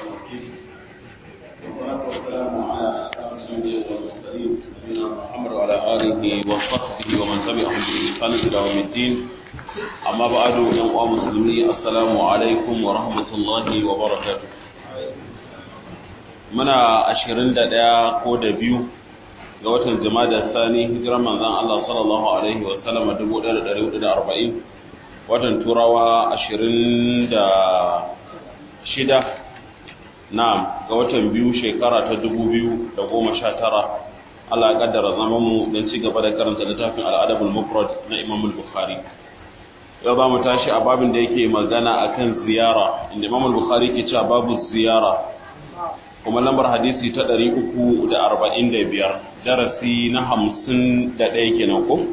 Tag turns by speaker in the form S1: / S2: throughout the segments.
S1: الرحيم والصلاة والسلام على أشرف الأنبياء والمرسلين نبينا محمد وعلى آله وصحبه ومن تبعهم بإحسان إلى يوم الدين أما بعد يا مسلمين السلام عليكم ورحمة الله وبركاته muna ashirin da ɗaya ko da biyu ga watan jama'a sani hijirar manzan Allah sallallahu alaihi wa sallama dubu ɗaya da ɗari hudu da arba'in watan turawa ashirin da shida na ga watan biyu shekara ta dubu biyu da goma sha tara Allah ya kaddara zaman mu don ci gaba da karanta littafin al'adabul mufrad na Imam Bukhari yau za mu tashi a babin da yake magana akan ziyara inda Imam Bukhari ke cewa babu ziyara kuma lambar hadisi ta ɗari uku da arba'in da biyar darasi na hamsin da ɗaya kenan ko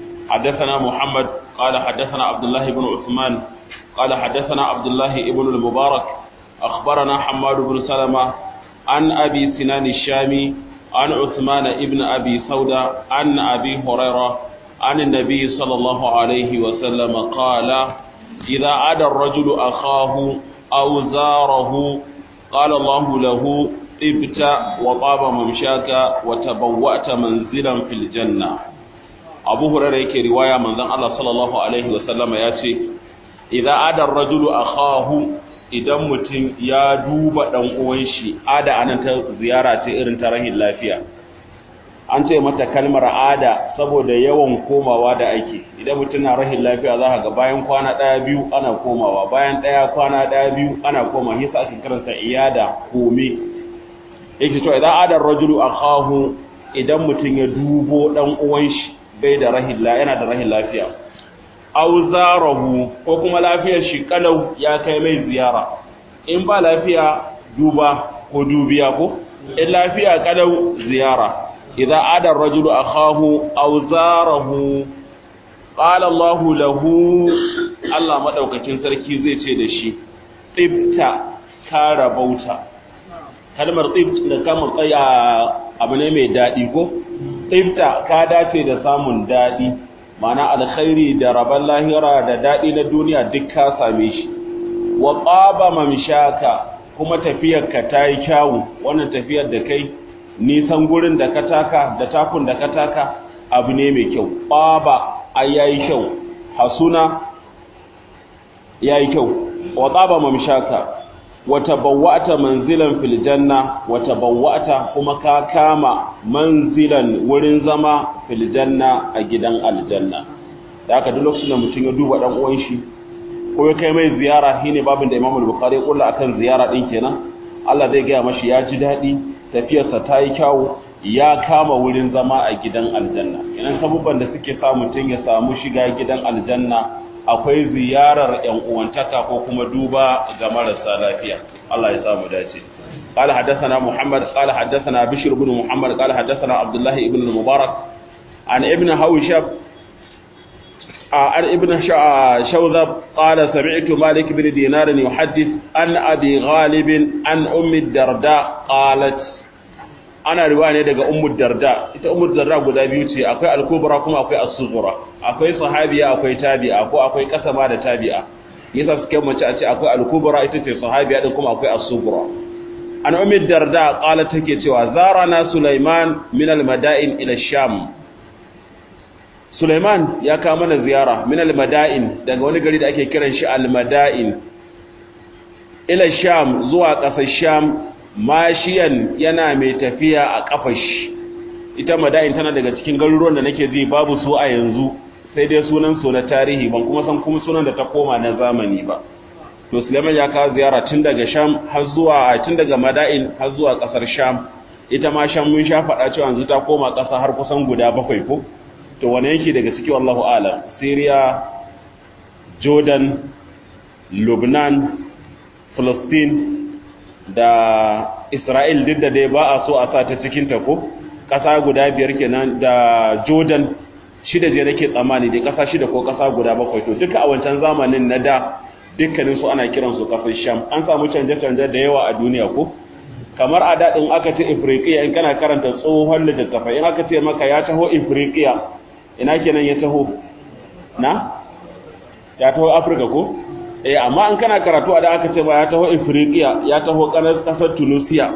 S1: حدثنا محمد قال حدثنا عبد الله بن عثمان قال حدثنا عبد الله بن المبارك أخبرنا حماد بن سلمة عن أبي سنان الشامي عن عثمان ابن أبي سودة عن أبي هريرة عن النبي صلى الله عليه وسلم قال إذا عاد الرجل أخاه أو زاره قال الله له ابت وطاب ممشاك وتبوأت منزلا في الجنة abu hurairah yake riwaya manzon Allah sallallahu alaihi wasallama ya ce idan adar rajulu akhahu idan mutum ya duba dan uwan shi ada anan ta ziyara ce irin ta rahin lafiya an ce mata kalmar ada saboda yawan komawa da ake idan mutum na rahin lafiya za ga bayan kwana daya biyu ana komawa bayan daya kwana daya biyu ana koma yasa ake karanta iyada kome yake to idan adar rajulu akhahu idan mutum ya dubo dan uwan shi bai da rahin yana da rahin lafiya aw zarahu ko kuma lafiyar shi kalau ya kai mai ziyara in ba lafiya duba ko dubiya ko in lafiya kalau ziyara idza ada ar-rajulu akahu aw zarahu qala Allah lahu Allah madaukakin sarki zai ce da shi tibta ka rabauta kalmar tibt da kamar tsaya abu ne mai dadi ko tsibta ka dace da samun daɗi mana alkhairi da rabon lahira da daɗi na duniya duk ka same shi wa ƙaba mamshaka kuma tafiyarka ta yi kyawu wannan tafiyar da kai nisan gurin da ka taka da takun da ka taka abu ne mai kyau ƙaba a yayi kyau hasuna yayi kyau wa ƙaba mamshaka wata bawwata manzilan fil janna wata bawwata kuma ka kama manzilan wurin zama fil janna a gidan aljanna da aka duk lokacin da mutum ya duba dan uwan shi ko ya kai mai ziyara shine babin da Imam Bukhari ya kulla akan ziyara din kenan Allah zai gaya mashi ya ji dadi tafiyarsa ta yi kyawu ya kama wurin zama a gidan aljanna idan sabubban da suke sa mutum ya samu shiga gidan aljanna akwai ziyarar ‘yan uwantaka ko kuma duba ga marasa lafiya. Allah ya samu dace. قال حدثنا محمد قال حدثنا بشر بن محمد قال حدثنا عبد الله بن المبارك عن ابن هوشب عن ابن شوذب قال سمعت مالك بن دينار يحدث عن أبي غالب عن أم الدرداء قالت ana riwaya ne daga ummu darda ita ummu darda guda biyu ce akwai al-kubra kuma akwai as-sughra akwai sahabiya akwai tabi'a ko akwai kasama da tabi'a yasa suke mace a ce akwai al-kubra ita ce sahabiya din kuma akwai as-sughra an ummu darda qala take cewa zarana sulaiman min al-mada'in ila sham sulaiman ya kawo mana ziyara min al-mada'in daga wani gari da ake kiran shi al-mada'in ila sham zuwa ƙasar sham mashiyan yana mai tafiya a kafashi ita madain tana daga cikin garuruwan da nake ji babu su a yanzu sai dai sunan su na tarihi ban kuma san kuma sunan da ta koma na zamani ba to Suleiman ya kawo ziyara tun daga Sham har zuwa tun daga Madain har zuwa kasar Sham ita ma Sham mun sha faɗa cewa yanzu ta koma ƙasa har kusan guda bakwai ko to wane yake daga ciki wallahu a'lam Syria Jordan Lebanon Palestine da Isra'il duk da dai ba a so a sa ta cikin ta ko ƙasa guda biyar kenan da Jordan shida je nake tsammani dai ƙasa shida ko ƙasa guda bakwai to duka a wancan zamanin na da dukkanin su ana kiran su ƙasar Sham an samu canje-canje da yawa a duniya ko kamar a daɗin aka ce Ifriqiya in kana karanta tsohon littattafai in aka ce maka ya taho Ifriqiya ina kenan ya taho na ya taho Afirka ko eh amma an kana karatu a da aka ce ba ya taho Ifriqiya ya taho kasar Tunisia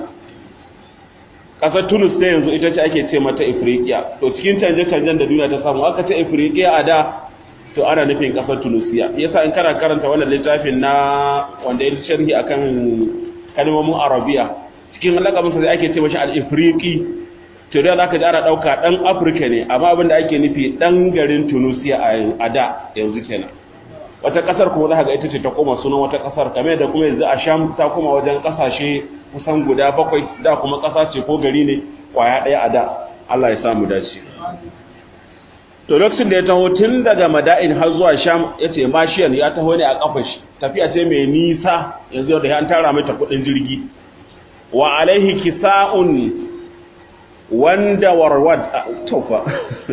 S1: kasar Tunis ta yanzu ita ce ake ce mata Ifriqiya to cikin canje-canjen da duniya ta samu aka ce Ifriqiya a da to ana nufin kasar Tunisia yasa in kana karanta wannan littafin na wanda ya sharhi akan kalmomin Arabiya cikin lakabinsa da ake ce mashi al-Ifriqi to da zaka ji ana dauka dan Afirka ne amma abin da ake nufi dan garin Tunisia a da yanzu kenan wata kasar kuma za ga ita ce ta koma sunan wata kasar kamar da kuma yanzu a Sham ta koma wajen kasashe kusan guda bakwai da kuma kasa ce ko gari ne kwaya daya a da Allah ya samu dace to lokacin da ya taho tun daga Mada'in har zuwa Sham yace Mashiyan ya taho ne a kafar shi tafiya ce mai nisa yanzu da an tara mai ta kudin jirgi wa alaihi kisa'un wanda warwad tofa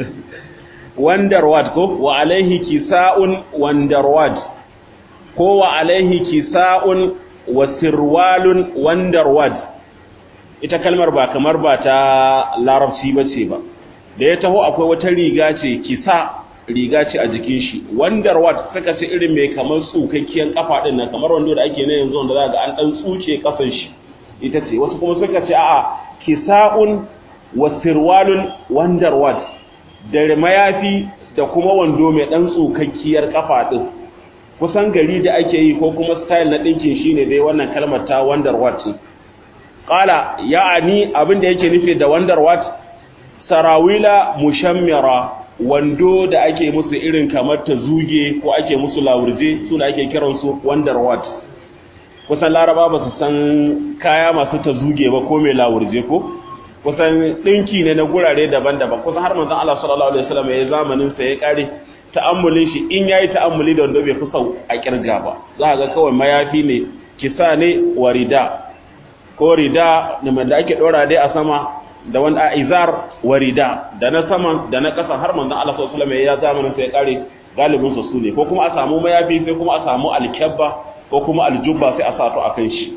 S1: wandarwad ko wa alaihi kisa'un wandarwad ko wa alaihi kisa'un wa sirwalun wandarwad ita kalmar ba kamar ba ta larabci bace ba da ya taho akwai wata riga ce kisa riga ce a jikin shi wandarwad suka ce irin mai kamar tsukakkiyar kafa din nan kamar wando da ake na yanzu wanda za ga an dan tsuke kasan shi ita ce wasu kuma suka ce a'a kisa'un wa sirwalun wandarwad da mayafi da kuma wando mai dan tsukakkiyar kafa din kusan gari da ake yi ko kuma style na dinkin shine dai wannan kalmar ta wandarwad ce qala ya'ani abin da yake nufi da wandarwad sarawila mushammira wando da ake musu irin kamar ta zuge ko ake musu lawurje su da ake kiransu wandarwad kusan laraba ba su san kaya masu ta zuge ba ko mai lawurje ko kusan ɗinki ne na gurare daban-daban kusan har manzon Allah sallallahu alaihi wasallam ya zamanin sa ya kare ta'ammulin shi in yayi ta'ammuli da wanda bai fi sau a kirga ba za ga kawai mayafi ne kisa ne wa rida ko rida da ake dora dai a sama da wanda a izar wa rida da na saman da na ƙasa har manzon Allah sallallahu alaihi wasallam ya zamanin sa ya kare galibin su ne ko kuma a samu mayafi sai kuma a samu alkabba ko kuma aljubba sai a sato akan shi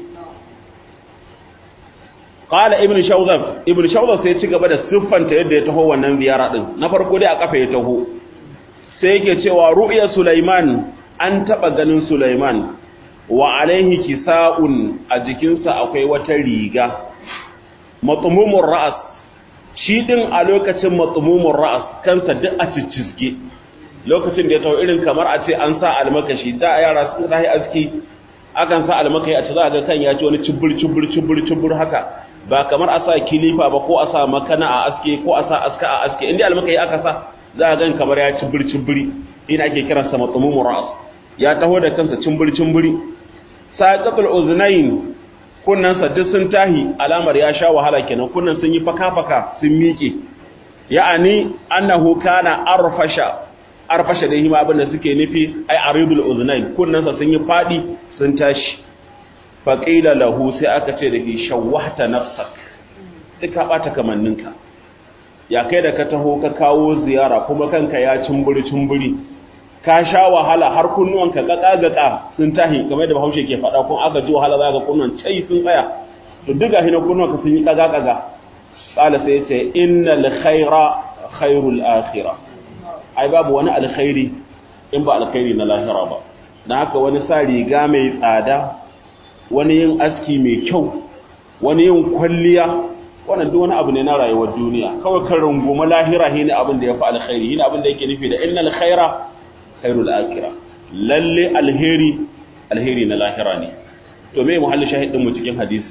S1: qala ibn shawzab ibn shawzab sai ci gaba da siffanta yadda ya taho wannan ziyara din na farko dai a kafa ya taho sai yake cewa ru'ya sulaiman an taba ganin sulaiman wa alaihi kisa'un a jikinsa akwai wata riga matmumur ra'as shi din a lokacin matmumur ra'as kansa duk a ciccizge lokacin da ya taho irin kamar a ce an sa almakashi da yara sun rahi aski akan sa almakai a ce za ga kan ya ci wani cibir cibir cibir cibir haka ba kamar a sa kilifa ba ko a sa makana a aske ko a sa aska a aske inda almakai aka sa za a gan kamar ya cibir cibiri ina ake kiransa matmumur ra'as ya taho da kansa cimbir cimbiri saqatul uznain kunnan sa duk sun tahi alamar ya sha wahala kenan kunnan sun yi faka faka sun miƙe ya'ani annahu kana arfasha arfasha da hima abin da suke nufi ai aridul uznain kunnan sa sun yi fadi sun tashi faqila lahu sai aka ce da shi shawwahta nafsak duka bata kamanninka ya kai da ka taho ka kawo ziyara kuma kanka ya cimburi cimburi ka sha wahala har kunnuwanka gaka-gaka sun tahi kamar da bahaushe ke faɗa kun aka ji wahala za ga kunnuwan cai sun tsaya to duka hina kunnuwanka sun yi kaga-kaga ƙala sai ce inna alkhaira khairul akhira ai babu wani alkhairi in ba alkhairi na lahira ba dan haka wani sa riga mai tsada wani yin aski mai kyau wani yin kwalliya wannan duk wani abu ne na rayuwar duniya kawai kan runguma lahira shine abin da yafi alkhairi shine abin da yake nufi da innal khaira khairul akhira lalle alheri alheri na lahira ne to me muhalli shahidin mu cikin hadisi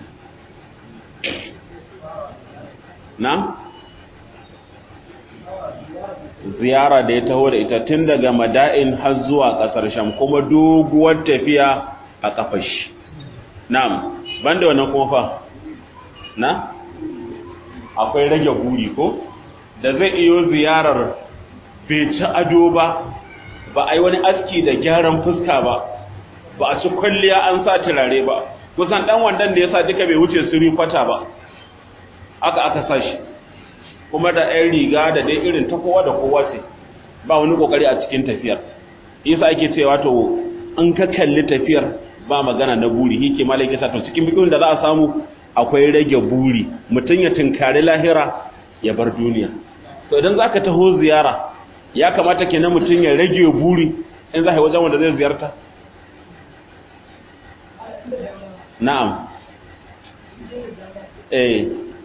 S1: na ziyara da ya taho da ita tun daga mada'in har zuwa kasar sham kuma doguwar tafiya a kafar shi na'am banda wannan kuma fa na akwai rage guri ko da zai iyo ziyarar bai ci ado ba ba a yi wani aski da gyaran fuska ba ba a ci kwalliya an sa turare ba kusan dan wandan da ya sa duka bai wuce suri kwata ba aka aka sa shi kuma da ɗan riga da dai irin ta kowa da kowa ce ba wani kokari a cikin tafiyar isa ake cewa to in ka kalli tafiyar ba magana na buri hike malaki sa to cikin bikin da za a samu akwai rage buri mutum ya tunkari lahira ya bar duniya to idan zaka taho ziyara ya kamata kenan mutum ya rage buri in za wajen wanda zai ziyarta na'am eh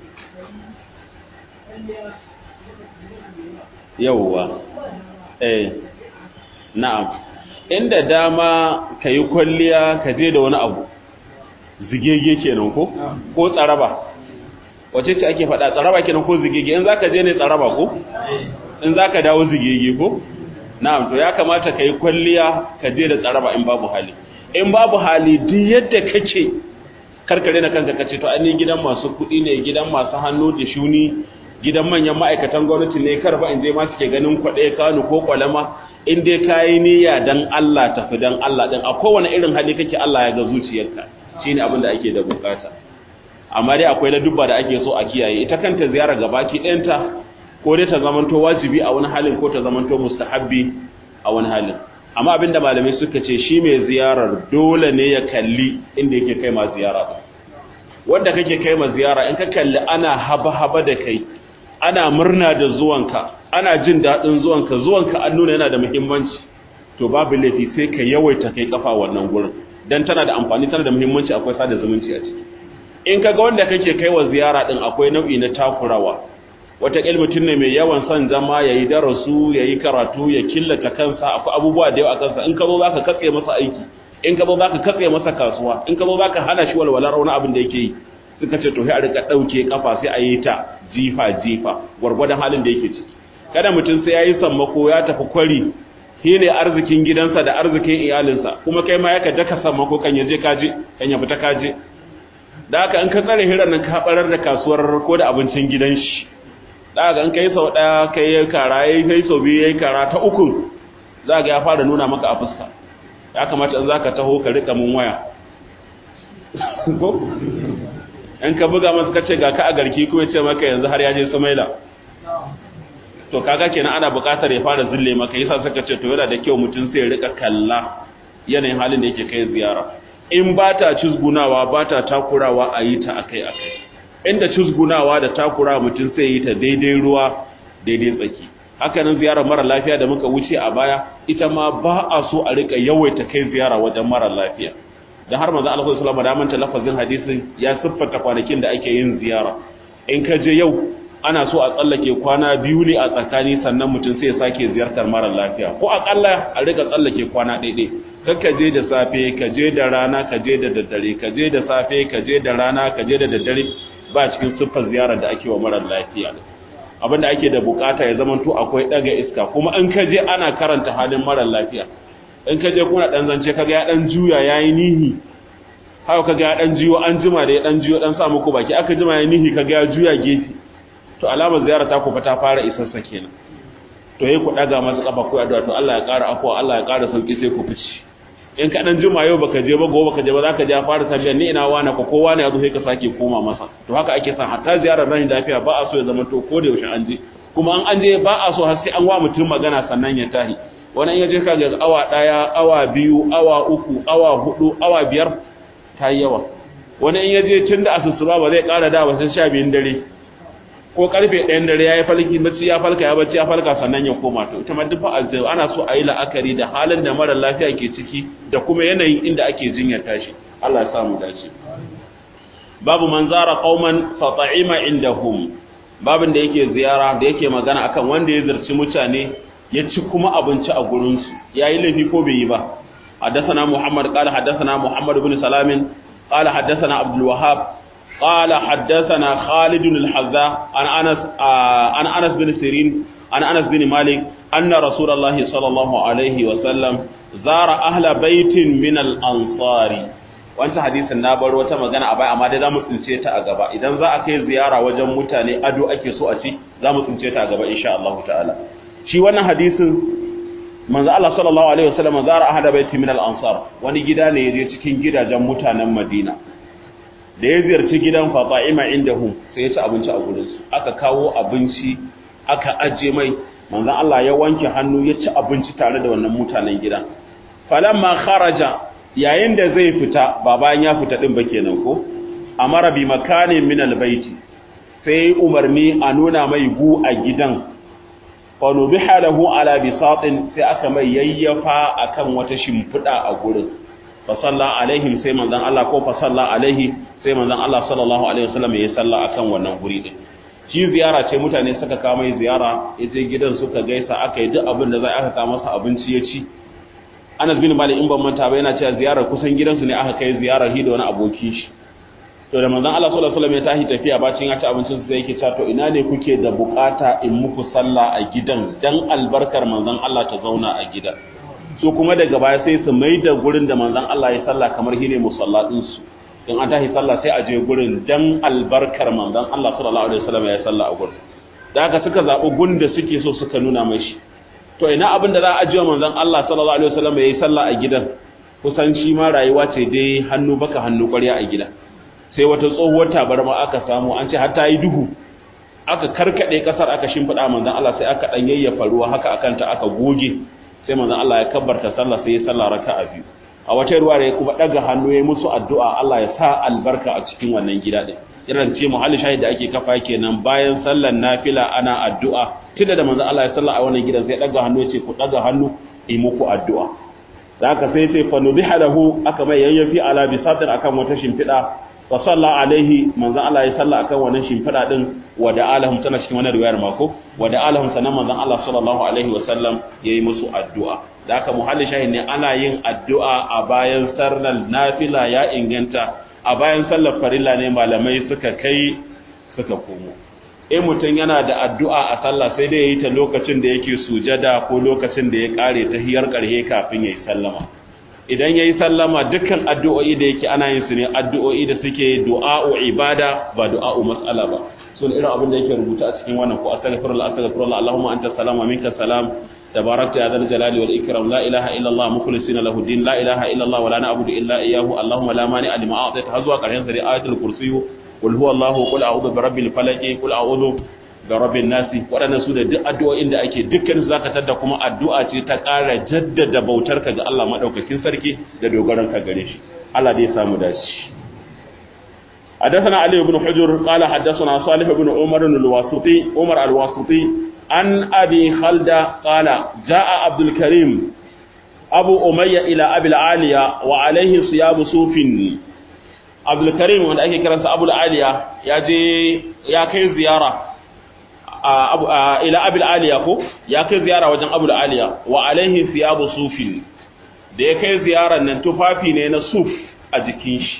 S1: yauwa eh na'am inda dama ka yi kwalliya ka je da wani abu zigege kenan ko ko tsaraba wace ce ake faɗa tsaraba kenan ko zigege in zaka je ne tsaraba ko in zaka dawo zigege ko na'am to ya kamata ka yi kwalliya ka je da tsaraba in babu hali in babu hali duk yadda kake karkare na kanka kace to ani gidan masu kuɗi ne gidan masu hannu da shuni gidan manyan ma'aikatan gwamnati ne karfa in je ma suke ganin kwaɗe kanu ko kwalama in dai kayi niyya dan Allah tafi dan Allah din a kowane irin hali kake Allah ya ga zuciyarka shine abin da ake da bukata amma dai akwai ladubba da ake so a kiyaye ita kanta ziyara gabaki ɗayanta ko dai ta zamanto wajibi a wani halin ko ta zamanto mustahabbi a wani halin amma abinda malamai suka ce shi mai ziyarar dole ne ya kalli inda yake kai ma ziyara wanda kake kai ma ziyara in ka kalli ana haba-haba da kai ana murna da zuwanka ana jin daɗin zuwanka zuwanka an nuna yana da muhimmanci to babu laifi sai ka yawaita kai kafa wannan gurin dan tana da amfani tana da muhimmanci akwai sada zumunci a ciki in kaga wanda kake kai wa ziyara din akwai nau'i na takurawa wata mutum ne mai yawan son zama yayi darasu yayi karatu ya killata kansa akwai abubuwa da yawa a kansa in ka zo zaka katse masa aiki in ka zo zaka katse masa kasuwa in ka zo zaka hana shi walwalar wani abin da yake yi suka ce to sai a rika dauke kafa sai a yi ta jifa jifa gwargwadon halin da yake ciki kada mutum sai yayi sammako ya tafi kwari shi ne arzikin gidansa da arzikin iyalinsa kuma kai ma yaka daka sammako kan yaje kaje kan ya fita kaje da haka in ka tsare hirar nan ka barar da kasuwar ko da abincin gidan shi da haka in kai sau daya kai kara yayi kai sau biyu yayi kara ta uku za ga ya fara nuna maka a fuska ya kamata in zaka taho ka rika mun waya ko in ka buga masa kace ga ka a garki ko ya ce maka yanzu har ya je Sumaila to kaga kenan ana buƙatar ya fara zille maka yasa suka ce to yana da kyau mutum sai ya rika kalla yanayin halin da yake kai ziyara in ba ta cizgunawa ba ta takurawa a yi ta akai akai inda cizgunawa da takura mutum sai yi ta daidai ruwa daidai tsaki haka nan ziyarar mara lafiya da muka wuce a baya ita ma ba a so a rika yawaita kai ziyara wajen mara lafiya da har manzo Allah sallallahu alaihi wasallam da lafazin hadisin ya siffata kwanakin da ake yin ziyara in ka je yau ana so a tsallake kwana biyu ne a tsakani sannan mutum sai ya sake ziyartar mara lafiya ko akalla a rika tsallake kwana ɗaiɗai kar ka je da safe ka je da rana ka je da daddare ka je da safe ka je da rana ka je da daddare ba cikin siffar ziyarar da ake wa mara lafiya abin da ake da bukata ya zama to akwai ɗaga iska kuma in ka je ana karanta halin mara lafiya in ka je kuna ɗan zance kaga ya ɗan juya ya yi nihi haka kaga ya ɗan jiyo an jima da ya ɗan jiyo ɗan sa muku baki aka jima ya nihi kaga ya juya gefe to alamar ziyara ta ku fa ta fara isassa kenan to yayi ku daga masa kafa ku addu'a to Allah ya ƙara afwa Allah ya ƙara sauki sai ku fice in ka dan juma yau baka je ba gobe baka je ba zaka je a fara tafiya ni ina wani ko kowa ne yazo sai ka sake koma masa to haka ake son hatta ziyarar ran lafiya ba a so ya zama to ko da yaushe an je kuma an an je ba a so har sai an wa mutum magana sannan ya tahi wani in ya je ka ga awa daya awa biyu awa uku awa hudu awa biyar ta yawa wani in ya je tun da asusuba ba zai ƙara da ba sai sha biyun dare ko karfe ɗayan dare ya yi falki bacci ya falka ya bacci ya falka sannan ya koma to ita ma duk fa ana so a yi la'akari da halin da mara lafiya ke ciki da kuma yanayin inda ake jinyar tashi Allah ya samu dace babu man zara qauman fa ta'ima indahum babin da yake ziyara da yake magana akan wanda ya zirci mutane ya ci kuma abinci a gurin su yayi laifi ko bai yi ba حدثنا محمد قال حدثنا محمد بن سلام قال حدثنا عبد الوهاب قال حدثنا خالد الحذاء عن انس عن انس بن سيرين عن انس بن مالك ان رسول الله صلى الله عليه وسلم زار اهل بيت من الانصار wancan hadisin na bar wata magana a baya amma dai zamu tsince ta a gaba idan za a kai ziyara wajen mutane ado ake so a ci zamu tsince ta a gaba insha Allah ta'ala shi wannan hadisin manzo Allah sallallahu alaihi wasallam zara ahada baiti min al-ansar wani gida ne yaje cikin gidajen mutanen Madina da ya ziyarci gidan Fata'ima indahum sai ya ci abinci a gurin su aka kawo abinci aka aje mai manzo Allah ya wanke hannu ya ci abinci tare da wannan mutanen gidan falamma kharaja yayin da zai fita ba bayan ya fita din ba kenan ko amara bi makanin min al-baiti sai umarni a nuna mai gu a gidan fanubiha lahu ala bisatin sai aka mai yayyafa akan wata shimfida a gurin fa salla alaihim sai manzon Allah ko fa salla alaihi sai manzon Allah sallallahu alaihi wasallam ya salla akan wannan guri din shi ziyara ce mutane suka kawo mai ziyara yaje gidan suka gaisa aka yi duk abin da zai aka kawo masa abinci ya ci Anas bin Malik in ban manta ba yana cewa ziyarar kusan gidansu ne aka kai ziyarar hi da wani abokin shi to da manzon Allah sallallahu alaihi wasallam ya tashi tafiya bacin ya ci abincin sai yake cewa to ina ne kuke da bukata in muku sallah a gidan dan albarkar manzon Allah ta zauna a gidan su kuma daga baya sai su mai da gurin da manzon Allah ya sallah kamar hine musallatin su in an tashi sallah sai a je gurin dan albarkar manzon Allah sallallahu alaihi wasallam ya sallah a gurin da haka suka zabi gun da suke so suka nuna mai shi to ina abin da za a ajiye manzon Allah sallallahu alaihi wasallam ya yi sallah a gidan kusan shi ma rayuwa ce dai hannu baka hannu ƙwarya a gida sai wata tsohuwar tabarma aka samu an ce har ta yi duhu aka karkade kasar aka shimfiɗa manzon Allah sai aka dan yayyafa ruwa haka akan ta aka goge sai manzon Allah ya kabbarta sallah sai ya sallah raka'a biyu a wata ruwa ya kuma daga hannu ya musu addu'a Allah ya sa albarka a cikin wannan gida din irin ce muhalli shahid da ake kafa kenan bayan sallar nafila ana addu'a tunda da manzon Allah ya salla a wannan gidan sai daga hannu ya ce ku daga hannu yi muku addu'a da haka sai sai fa nubiha lahu aka mai yayyafi ala bisatin akan wata shimfiɗa fa salla alaihi manzon Allah ya salla akan wannan shimfiɗa din wa da alahum tana cikin wannan riwayar mako wa da alahum sanan manzon Allah sallallahu alaihi wa sallam yayi musu addu'a da haka muhalli shahid ne ana yin addu'a a bayan sallar nafila ya inganta a bayan sallar farilla ne malamai suka kai suka komo in mutum yana da addu'a a sallah sai dai yayi ta lokacin da yake sujada ko lokacin da ya kare ta hiyar karhe kafin yayi sallama idan yayi sallama dukkan addu'o'i da yake ana yin su ne addu'o'i da suke du'a'u ibada ba du'a'u mas'ala ba sun irin abin da yake rubuta a cikin wannan ko astaghfirullah astaghfirullah allahumma anta salam wa minka salam تباركت يا ذا الجلال والإكرام لا إله إلا الله مخلصين له الدين لا إله إلا الله ولا نعبد إلا إياه اللهم لا مانع لما أعطيت هزوا قرين سري آية الكرسي قل هو الله قل أعوذ برب الفلك قل أعوذ برب الناس waɗannan su da duk addu'o'in da ake dukkan su zaka tada kuma addu'a ce ta ƙara jaddada bautarka ga Allah madaukakin sarki da dogaron ka gare shi Allah dai samu dace حدثنا علي بن حجر قال حدثنا صالح بن عمر الواسطي عمر الواسطي عن أبي خلدة قال جاء عبد الكريم أبو أمية إلى أبي العالية وعليه صياب صوف عبد الكريم وأن أكي كرنس أبو العالية يجي يكي زيارة أبو إلى أبي العالية يكي زيارة وجن أبو العالية وعليه صياب صوف da ya kai ziyarar nan tufafi ne na suf a jikin shi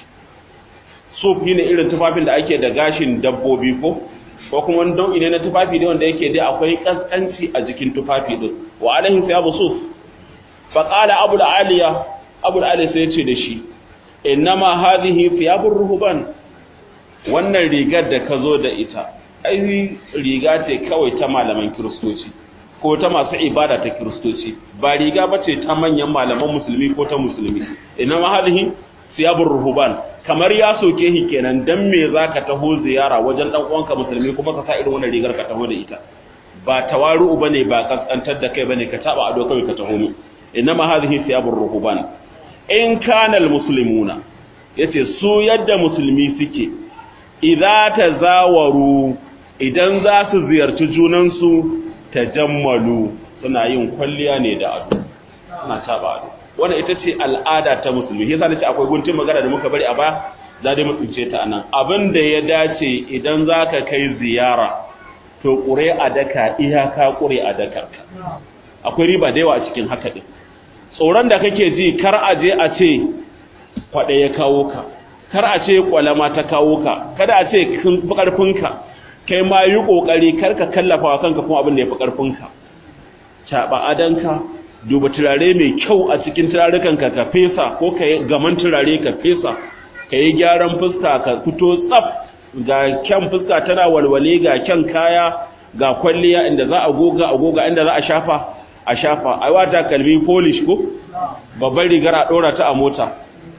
S1: suf ne irin tufafin da ake da gashin dabbobi ko ko kuma wani nau'i ne na tufafi ne wanda yake dai akwai kaskanci a jikin tufafi din wa alaihi thiyabu suf fa qala abu aliya abu aliya sai yace da shi innama hadhihi thiyabur ruhban wannan rigar da ka zo da ita ai riga ce kawai ta malaman kiristoci ko ta masu ibada ta kiristoci ba riga bace ta manyan malaman musulmi ko ta musulmi innama hadhihi thiyabur ruhban kamar ya soke shi kenan dan me zaka taho ziyara wajen dan uwanka musulmi kuma ka sa irin wannan rigar ka taho da ita ba tawaru bane ba kaskantar da kai bane ka taba ado kai ka taho mu inma hadhihi thiyabur ruhban in kana almuslimuna yace su yadda musulmi suke idza tazawaru idan za su ziyarci junan su tajammalu suna yin kwalliya ne da ado suna taba ado wannan ita ce al'ada ta musulmi yasa nace akwai guntun magana da muka bari a baya za dai mu tsince ta anan abin da ya dace idan zaka kai ziyara to kure a daka iyaka kure a daka akwai riba da yawa a cikin haka din tsoron da kake ji kar a je a ce kwade ya kawo ka kar a ce kwalama ta kawo ka kada a ce karfinka kai ma yi kokari kar ka kallafa wa kanka kuma abin da ya fi karfinka caba adanka duba turare mai kyau a cikin turarukanka ka fesa ko ka yi gaman turare ka fesa ka yi gyaran fuska ka fito tsaf ga kyan fuska tana walwale ga kyan kaya ga kwalliya inda za a goga a goga inda za a shafa a shafa ai wata kalmi polish ko babban rigar a dora ta a mota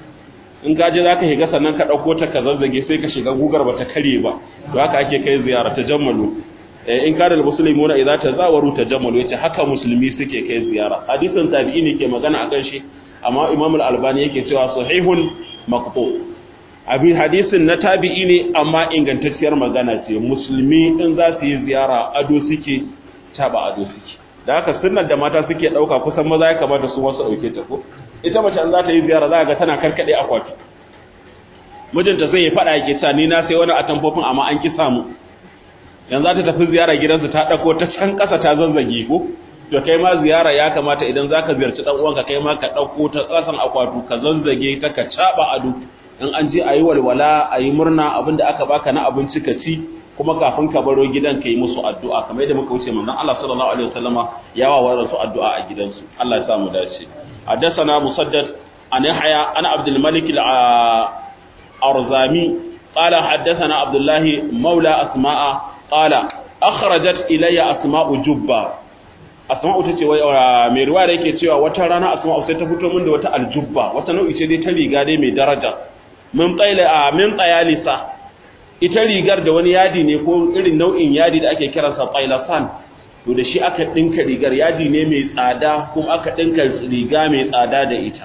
S1: in ka je zaka shiga sannan ka dauko ta ka zazzage sai ka shiga gugar bata kare ba to haka ake kai ziyara ta jammalu in kada muslimuna idza tazawaru tajammalu yace haka musulmi suke kai ziyara hadisin tabi'i ne ke magana akan shi amma imam al-albani yake cewa sahihun maqtu abin hadisin na tabi'i ne amma ingantacciyar magana ce musulmi in za su yi ziyara ado suke taba ado suke da haka sunnar da mata suke dauka kusan maza ya kamata su wasu dauke ta ko ita mace an za ta yi ziyara za ga tana karkade akwati mijinta sai ya faɗa yake sa ni na sai wani atamfofin amma an ki samu yanzu za ta tafi ziyara gidansu ta ɗauko ta can ƙasa ta zanzage ko to kai ma ziyara ya kamata idan za ka ziyarci ɗan uwanka kai ma ka ɗauko ta ƙasan akwatu ka zanzage ta ka caɓa ado in an je a yi walwala a yi murna abin da aka baka na abinci ka ci kuma kafin ka baro gidan ka yi musu addu'a kamar yadda muka wuce manzon Allah sallallahu alaihi wasallama ya wa wa su addu'a a gidansu Allah ya sa mu dace حدثنا مسدد عن يحيى عن عبد الملك الأرزامي قال حدثنا عبد الله مولى أسماء قال أخرجت إلي أسماء جبة أسماء تتي mai ruwa da yake cewa wata rana asma'u sai ta fito min da wata aljubba wata nau'i ce dai ta riga dai mai daraja min tsaila a min tsayalisa ita rigar da wani yadi ne ko irin nau'in yadi da ake kiransa tsailasan to da shi aka dinka rigar yadi ne mai tsada kuma aka dinka riga mai tsada da ita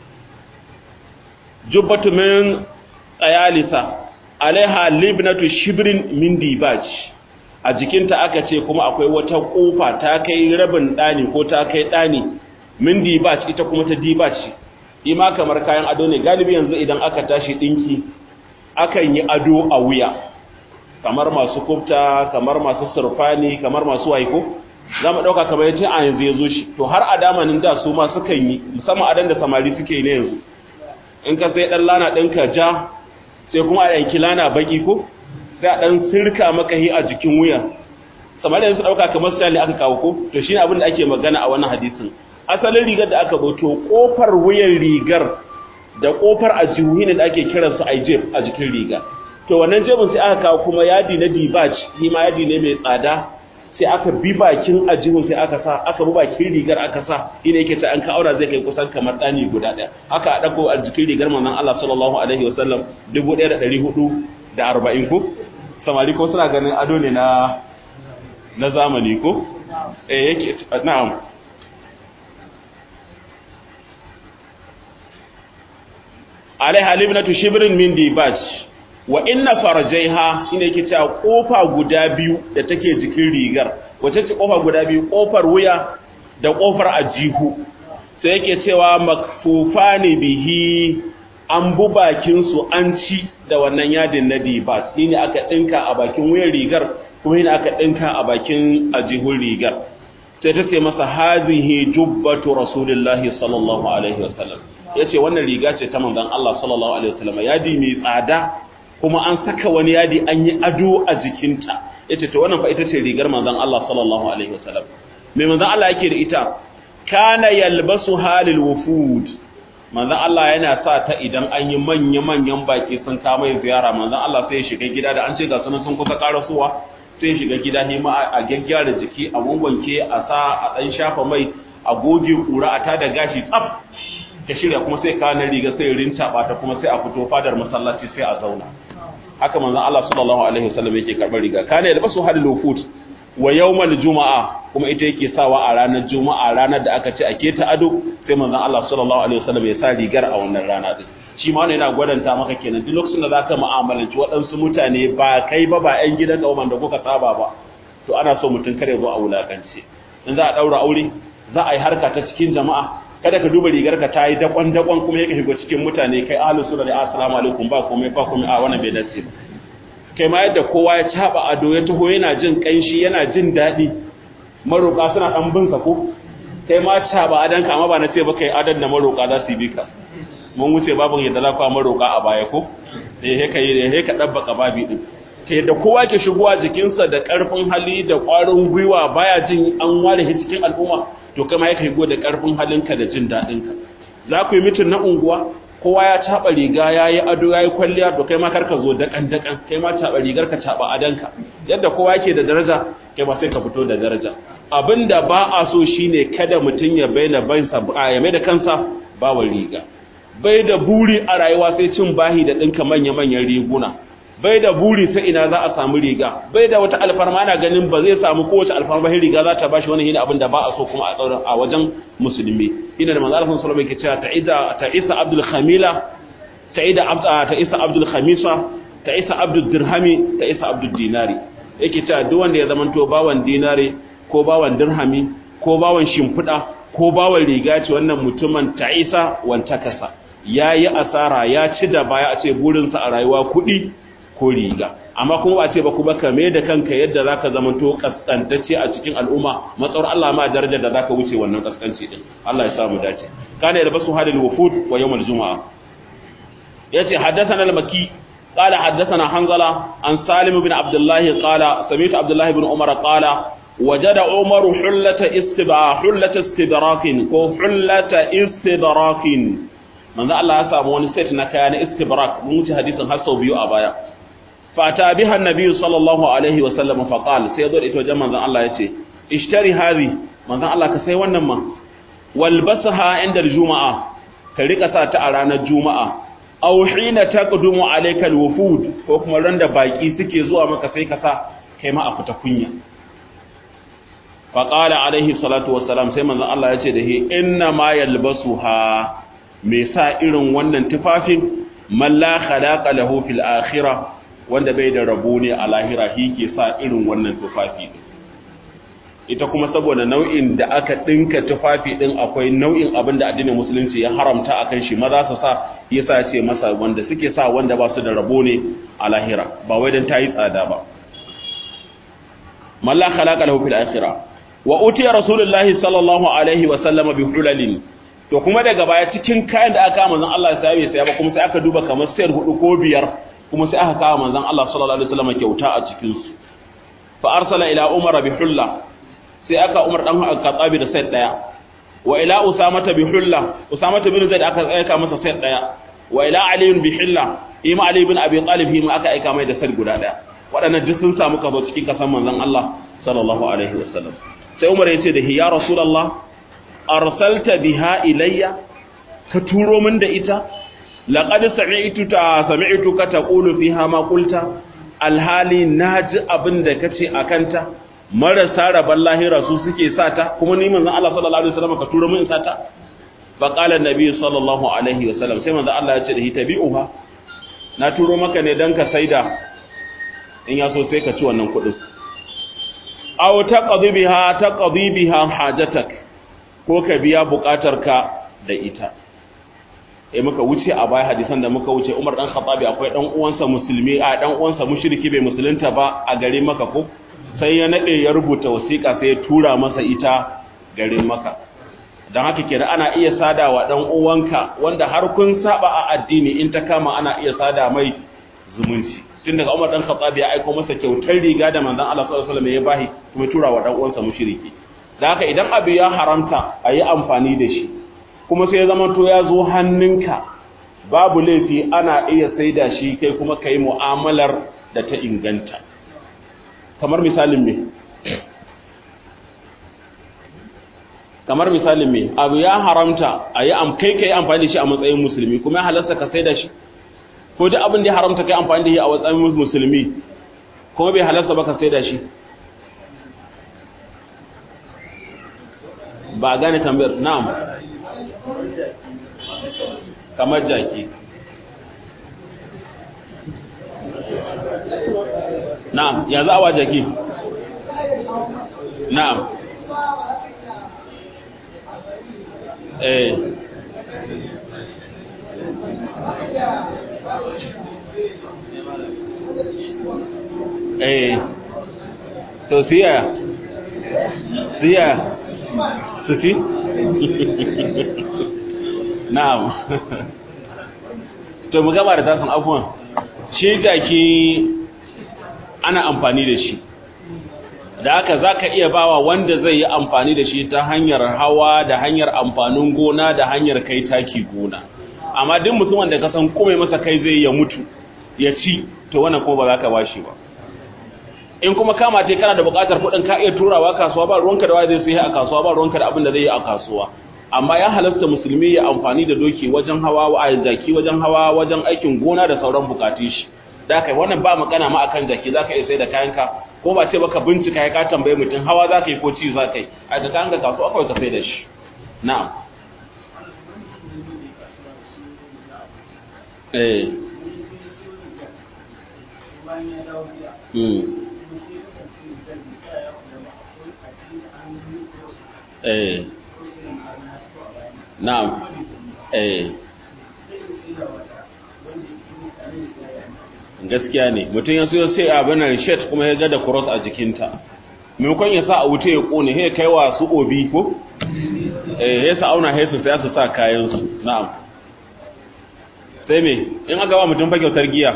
S1: jubbatu min tsayalisa alaiha libnatu shibrin min dibaj a jikinta aka ce kuma akwai wata kofa ta kai rabin dani ko ta kai dani min dibaj ita kuma ta dibaj ima kamar kayan ado ne galibi yanzu idan aka tashi dinki akan yi ado a wuya kamar masu kufta kamar masu surfani kamar masu waiko za mu ɗauka kamar yace a yanzu ya zo shi to har a damanin da su ma sukan yi musamman adan da samari suke yi ne yanzu in ka sai ɗan lana ɗinka ja sai kuma a yanki lana baki ko sai a ɗan sirka maka hi a jikin wuya samari yanzu ɗauka kamar sai aka kawo ko to shi ne abin da ake magana a wannan hadisin asalin rigar da aka boto kofar wuyan rigar da kofar a ne da ake kiransu a jeb a jikin riga to wannan jebin sai aka kawo kuma yadi na dibaj shi ma yadi ne mai tsada sai aka bi bakin ajihun sai aka sa aka bi bakin rigar aka sa ina yake ta an ka aura zai kai kusan kamar dani guda daya haka a dako a jikin rigar manzon Allah sallallahu alaihi wasallam 1440 ko samari ko suna ganin ado ne na na zamani ko eh yake na'am alaiha libnatu shibrin min dibaj wa inna farjaiha shine yake cewa kofa guda biyu da take jikin rigar wace ce kofa guda biyu kofar wuya da kofar ajihu sai yake cewa makfufani bihi an bu bakin su an ci da wannan yadin na dibaj shine aka dinka a bakin wuyan rigar kuma shine aka dinka a bakin ajihun rigar sai ta ce masa hazihi jubbatu rasulillahi sallallahu alaihi wasallam yace wannan riga ce ta manzon Allah sallallahu alaihi wasallam yadi mai tsada kuma an saka wani yadi an yi ado a jikinta yace to wannan fa ita ce rigar manzon Allah sallallahu alaihi wasallam me manzon Allah yake da ita kana yalbasu halil wufud manzon Allah yana sa ta idan an yi manya manyan baki sun kama ziyara manzon Allah sai ya shiga gida da an ce ga sunan sun kusa karasuwa sai ya shiga gida ne ma a gyaggyara jiki a wanwanke a sa a dan shafa mai a goge kura a tada gashi tsaf ta shirya kuma sai kawo na riga sai rinta ta kuma sai a fito fadar masallaci sai a zauna haka manzon Allah sallallahu alaihi wasallam yake karbar riga kana yalbasu hadil wufut wa yawmal juma'a kuma ita yake sawa a ranar juma'a ranar da aka ce ake ta ado sai manzon Allah sallallahu alaihi wasallam ya sa rigar a wannan rana din shi ma wannan yana gwadanta maka kenan duk lokacin da zaka mu'amalanci waɗansu mutane ba kai ba ba ƴan gidan ka da kuka saba ba to ana so mutum kare zo a wulakance in za a daura aure za a yi harka ta cikin jama'a kada ka duba rigar ka ta yi dakon dakon kuma yake shigo cikin mutane kai ahlus sunna da assalamu alaikum ba komai ba komai a wannan bai dace ba kai ma yadda kowa ya caba ado ya taho yana jin kanshi yana jin daɗi maroƙa suna ɗan bin sa ko kai ma caba adan ka amma ba na ce ba kai adan da maroƙa za su bi ka mun wuce babin yadda za ku maroƙa a baya ko eh he kai he ka dabbaka babi din kai da kowa ke shigowa jikinsa da ƙarfin hali da ƙwarin gwiwa baya jin an ware shi cikin al'umma to kai ma ya kai da ƙarfin halinka da jin daɗinka za ku yi mitin na unguwa kowa ya caɓa riga ya yi ado ya yi kwalliya to kai ma karka zo daƙan daƙan kai ma caɓa rigar ka caɓa adanka yadda kowa yake da daraja kai ma sai ka fito da daraja abin da ba a so shine kada mutum ya bayyana bansa ya mai da kansa ba wa riga bai da buri a rayuwa sai cin bahi da ɗinka manya-manyan riguna bai da buri sai ina za a samu riga bai da wata alfarma na ganin ba zai samu kowace alfarma sai riga za ta bashi wani hina abin da ba a so kuma a tsaurin a wajen musulmi ina da manzo Allah sallallahu alaihi wasallam yake cewa ta'ida ta'isa abdul khamila ta'ida ta'isa abdul khamisa ta'isa abdul dirhami ta'isa abdul dinari yake cewa duk wanda ya zamanto bawan dinari ko bawan dirhami ko bawan shimfiɗa ko bawan riga ce wannan mutumin ta'isa wanta kasa ya yi asara ya ci da baya a ce burinsa a rayuwa kuɗi ko riga amma kuma ba ce ba kuma ka mai da kanka yadda za ka zamanto kaskantacce a cikin al'umma matsawar Allah ma daraja da za ka wuce wannan kaskanci din Allah ya samu dace kana da basu hadil wufud wa yawmal juma'a yace haddathana al-maki قال حدثنا حنظلة عن سالم بن عبد الله قال سمعت عبد الله بن عمر قال وجد عمر حلة استبراك حلة استدراك ko حلة استدراك manzo Allah ya samu wani set na kaya na istibrak mun wuce hadisin har sau biyu a baya fata biha annabi sallallahu alaihi wa sallam fa qala sai zo da ita wajen manzo Allah yace ishtari hadhi manzo Allah ka sai wannan ma walbasaha inda juma'a ka rika sa ta a ranar juma'a aw hina taqdumu alayka alwufud ko kuma ran da baki suke zuwa maka sai ka sa kai ma a fita kunya fa qala alaihi salatu wassalam sai manzo Allah yace da hi inna ma yalbasuha me sa irin wannan tufafin man la khalaqa lahu fil akhirah wanda bai da rabo ne a lahira shi ke sa irin wannan tufafi ita kuma saboda nau'in da aka dinka tufafi din akwai nau'in abin da addinin musulunci ya haramta akan shi maza su sa yasa ce masa wanda suke sa wanda ba su da rabo ne a lahira ba wai dan tayi tsada ba man la khalaqa lahu fil akhirah wa utiya rasulullahi sallallahu alaihi wa sallam bi hulalin to kuma daga baya cikin kayan da aka manzon Allah sai bai saya ba kuma sai aka duba kamar sayar hudu ko biyar kuma sai aka kawo manzon Allah sallallahu alaihi wasallam kyauta a cikin su fa arsala ila umar bi hulla sai aka umar dan khattabi da sayar daya wa ila usama bi hulla usama bin zaid aka aika masa sayar daya wa ila ali bi hulla ima ali bin abi talib hima aka aika mai da sayar guda daya waɗannan duk sun samu kazo cikin kasan manzon Allah sallallahu alaihi wasallam sai umar ya ce da ya rasulullah arsalta biha ilayya ka turo min da ita laqad sami'tu ta sami'tuka taqulu fiha ma qulta alhali naji abin da kace akanta marasa raban lahira su suke sata kuma ni manzon Allah sallallahu alaihi wasallam ka turo min sata fa qala annabi sallallahu alaihi wasallam sai manzon Allah ya ce da hitabi'uha na turo maka ne dan ka saida in ya so sai ka ci wannan kuɗin aw taqdi biha taqdi biha hajatak ko ka biya bukatarka da ita eh muka wuce a baya hadisan da muka wuce Umar dan Khattabi akwai dan uwansa musulmi a dan uwansa mushriki bai musulunta ba a garin Makka ko sai ya nade ya rubuta wasiƙa sai ya tura masa ita garin Makka dan haka kenan ana iya sadawa dan uwanka wanda har kun saba a addini in ta kama ana iya sada mai zumunci tun daga Umar dan Khattabi ya aika masa kyautar riga da manzon Allah sallallahu alaihi wasallam ya bahi kuma tura wa dan uwansa mushriki da haka idan abu ya haramta a yi amfani da shi kuma sai ya zama to ya zo hannunka babu laifi ana iya saida shi kai kuma ka yi mu'amalar da ta inganta kamar misalin me kamar misalin me abu ya haramta a yi kai ka yi amfani da shi a matsayin musulmi kuma ya halasta ka saida shi ko duk abin da ya haramta kai amfani da shi a matsayin musulmi kuma bai halasta ba ka saida shi ba gane tambayar na'am kamar jaki na'am ya za a wa jaki na'am eh eh to siya siya sufi na'am to mu gaba da tasan abuwan shi jaki ana amfani da shi da haka za ka iya bawa wanda zai yi amfani da shi ta hanyar hawa da hanyar amfanin gona da hanyar kai taki gona amma duk mutumin da ka san kome masa kai zai ya mutu ya ci to wannan kuma ba za ka bashi ba in kuma kama te kana da buƙatar kuɗin ka iya turawa kasuwa ba ruwanka da waya zai sai a kasuwa ba ruwanka da abin da zai yi a kasuwa amma ya halasta musulmi ya amfani da doki wajen hawa a jaki wajen hawa wajen aikin gona da sauran bukatun shi da kai wannan ba magana ma akan jaki zaka iya sai da kayanka ko ba ce baka bincika ya ka tambaye mutum hawa zaka yi ko ci zaka yi a da kayanka kasuwa kawai ka sai da shi na'am eh Hmm. eh na'am eh gaskiya ne mutum ya siyo sai abin nan shirt kuma ya ga da cross a jikinta maimakon ya sa a wuce ya kone sai kai wa su obi ko eh ya sa auna sai su sai su sa kayan su na'am sai me in aka ba mutum fa kyautar giya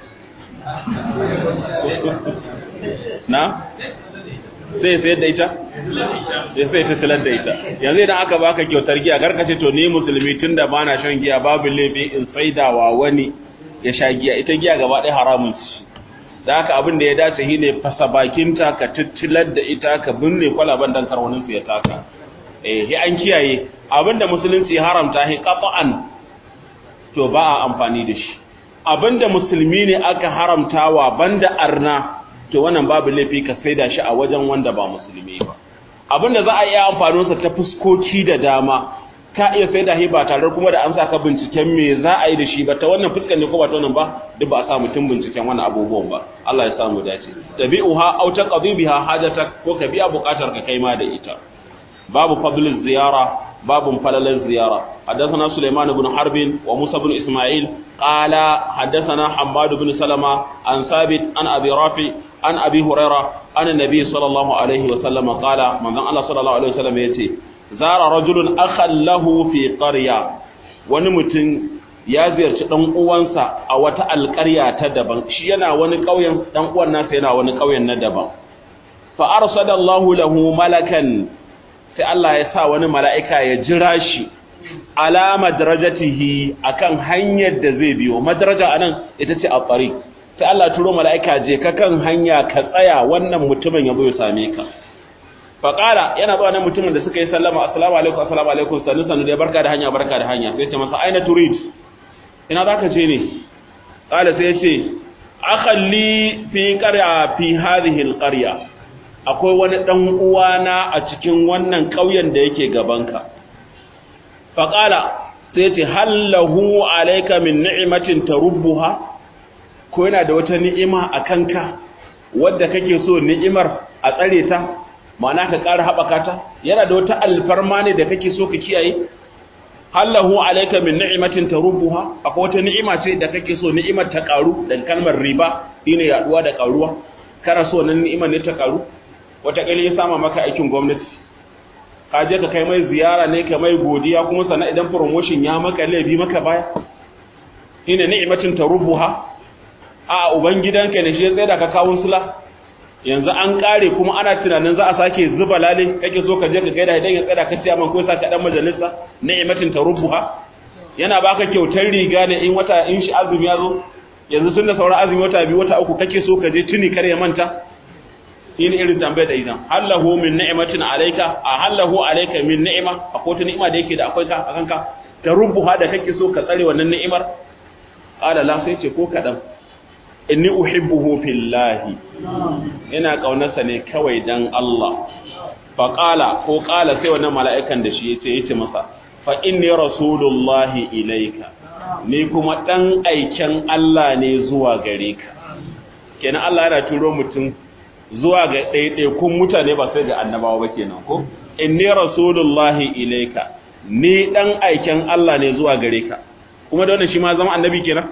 S1: na sai sai da ita ya sai ta tilar da ita yanzu idan aka baka kyautar giya karkace to ni musulmi tunda bana shan giya babu laifi in saidawa wani ya sha giya ita giya gaba ɗaya haramun ci da haka abin da ya dace shine fasa bakinta ka tittilar da ita ka binne kwalaban dan karwanin su ya taka eh hi an kiyaye abin da musulunci haramta hi qat'an to ba a amfani da shi abin da musulmi ne aka haramtawa banda arna to wannan babu laifi ka saida shi a wajen wanda ba musulmi ba abin da za a iya amfani sa ta fuskoki da dama ka iya sai da ba tare kuma da an saka binciken me za a yi da shi ba ta wannan fuskar ne ko ba ta wannan ba duk ba a sa mutum binciken wannan abubuwan ba Allah ya samu dace tabi'uha aw taqdi biha hajatak ko ka biya bukatar ka kai ma da ita babu fadlul ziyara babu falalan ziyara حدثنا سليمان بن حرب وموسى بن إسماعيل قال حدثنا حماد بن سلمة عن ثابت عن أبي رافع عن أبي هريرة عن النبي صلى الله عليه وسلم قال من ذن الله صلى الله عليه وسلم يتي zara rajulun akhan lahu fi qarya wani mutum ya ziyarci dan uwansa a wata alƙarya ta daban shi yana wani ƙauyen dan uwan nasa yana wani ƙauyen na daban fa arsadallahu lahu malakan sai Allah ya sa wani mala'ika ya jira shi ala madrajatihi akan hanyar da zai biyo madraja anan ita ce a tariq sai Allah turo mala'ika je ka kan hanya ka tsaya wannan mutumin ya zo ya same ka faƙala yana zuwa nan mutumin da suka yi sallama assalamu alaikum assalamu alaikum sannu sannu dai barka da hanya barka da hanya sai ce masa aina turid ina zaka je ne qala sai ya ce akhalli fi qarya fi hadhihi alqarya akwai wani dan uwana a cikin wannan ƙauyen da yake gabanka faqala sai ce hallahu alayka min ni'matin tarubbuha ko yana da wata ni'ima a kanka wadda kake so ni'imar a tsare ta ma'ana ka ƙara haɓaka ta yana da wata alfarma ne da kake so ka kiyaye hallahu alayka min ni'matin tarubbuha akwai wata ni'ima ce da kake so ni'imar ta ƙaru da kalmar riba shine yaduwa da ƙaruwa kana so nan ni'imar ne ta ƙaru wata kali ya sama maka aikin gwamnati ka je ka kai mai ziyara ne ka mai godiya kuma sannan idan promotion ya maka laifi maka baya shine ni'matin tarubbuha a ubangidanka ne shi ya tsaye da ka kawun sula yanzu an kare kuma ana tunanin za a sake zuba lale kake so ka je ka gaida idan ya tsada ka ciya man ko saka dan majalisa ni'matin tarubbuha yana baka kyautar riga ne in wata in shi azumi ya zo yanzu tun da sauran azumi wata biyu wata uku kake so ka je tuni kar ya manta in irin tambayar da idan hallahu min ni'matin alayka a hallahu alayka min ni'ma akwai ta ni'ima da yake da akwai ka akan ka tarubbuha da kake so ka tsare wannan ni'imar qala la sai ce ko kadan inni uhibbuhu fillahi ina kaunarsa ne kawai dan Allah fa qala ko qala sai wannan mala'ikan da shi yace yace masa fa inni rasulullahi ilaika ni kuma dan aiken Allah ne zuwa gare ka kenan Allah yana turo mutum zuwa ga ɗaiɗaikun mutane ba sai ga annabawa ba kenan ko inni rasulullahi ilaika ni dan aiken Allah ne zuwa gare ka kuma da wannan shi ma zama annabi kenan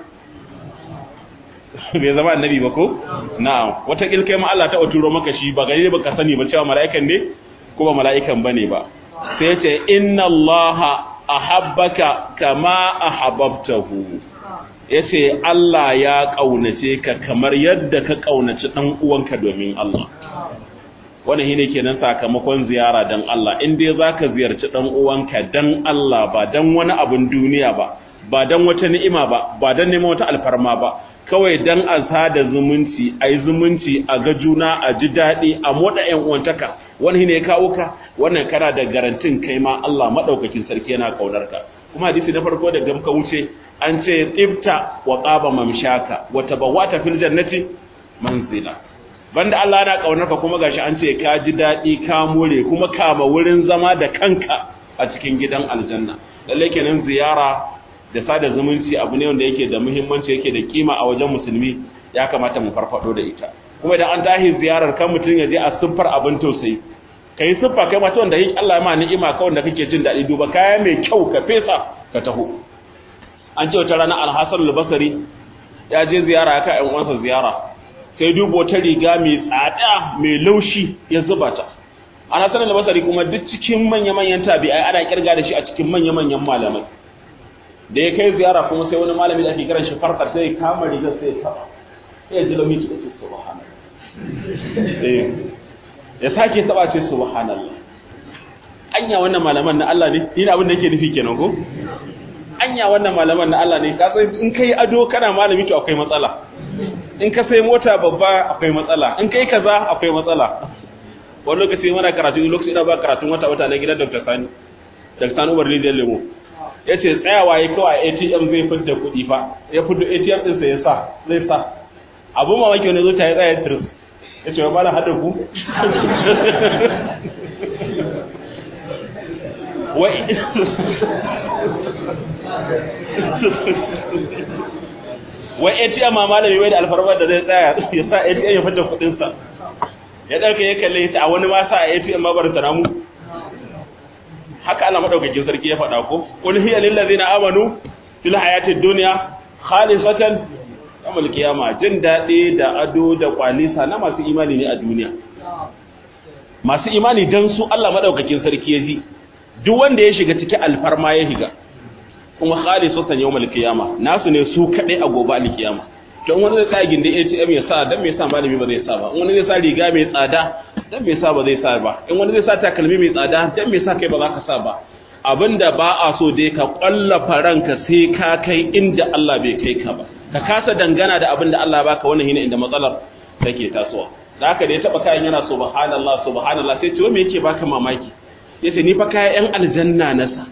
S1: bai zama annabi ba ko na'am wata kilkai ma Allah ta turo maka shi ba gari ba ka sani ba cewa mala'ikan ne ko ba mala'ikan bane ba sai ce inna allaha ahabbaka kama ahabbtahu yace Allah ya kaunace ka kamar yadda ka kaunaci dan uwanka domin Allah wannan shine kenan sakamakon ziyara dan Allah in dai zaka ziyarci dan uwanka dan Allah ba dan wani abun duniya ba ba dan wata ni'ima ba ba dan neman wata alfarma ba kawai dan a sada zumunci a yi zumunci a ga juna a ji daɗi a moɗa ‘yan uwantaka wani ne ya kawo ka wannan kana da garantin kai ma Allah maɗaukakin sarki yana ƙaunar ka kuma hadisi na farko da gamka wuce an ce tsifta wa ƙaba mamshaka wa tabawata fil jannati manzila banda Allah yana ƙaunar ka kuma gashi an ce ka ji daɗi ka more kuma kama wurin zama da kanka a cikin gidan aljanna lalle kenan ziyara da sada zumunci abu ne wanda yake da muhimmanci yake da kima a wajen musulmi ya kamata mu farfado da ita kuma idan an tahi ziyarar kan mutum ya je a siffar abin tausayi kai siffa kai mata wanda Allah ya ma ni'ima ka wanda kake jin daɗi duba kaya mai kyau ka fesa ka taho an ce wata rana Al-Hasan al-Basri ya je ziyara ya kai ƴan uwansa ziyara sai dubo ta riga mai tsada mai laushi ya zuba ta ana sanar da basari kuma duk cikin manya-manyan tabi'ai ana kirga da shi a cikin manya-manyan malamai da ya kai ziyara kuma sai wani malami da ake kiran shi farkar sai ya kama rigar sai ya taba sai ya ji lamiti da ce subhanallah ya sake taba ce subhanallah anya wannan malaman na Allah ne ni abin da yake nufi kenan ko anya wannan malaman na Allah ne ka san in kai ado kana malami to akwai matsala in ka sai mota babba akwai matsala in kai kaza akwai matsala wani lokaci mana karatu lokaci ina ba karatun wata wata na gidan Dr. Sani Dr. Sani Umar Rijiyar Lemo ya ce tsayawa ya kawai ATM zai fidda kuɗi fa ya fidda ATM ɗinsa ya sa zai sa abu mamaki wani zuciya ya tsaya tiris ya ce wa ba na haɗa ku wai ATM ma malami wai da alfarmar da zai tsaya ya sa ATM ya fidda kuɗinsa ya ɗauka ya kalle ta a wani ma sa a ATM ma bar ta namu haka Allah madaukakin sarki ya faɗa ko qul hiya lil ladzina amanu fil hayatid dunya khalisatan yawmal qiyama jin dadi da ado da kwalisa na masu imani ne a duniya masu imani dan su Allah madaukakin sarki ya ji duk wanda ya shiga cikin alfarma ya shiga kuma khalisatan yawmal qiyama nasu ne su kadai a gobe alkiyama to wani zai tsaya gindin ATM ya sa dan me yasa malami ba zai sa ba in wani zai sa riga mai tsada dan me yasa ba zai sa ba in wani zai sa takalmi mai tsada dan me yasa kai ba za ka sa ba abinda ba a so dai ka kwallafa ranka sai ka kai inda Allah bai kai ka ba ka kasa dangana da abinda Allah baka wannan shine inda matsalar take tasowa da haka da ya taba kayan yana subhanallah subhanallah sai ce me yake baka mamaki yace ni fa kayan yan aljanna na sa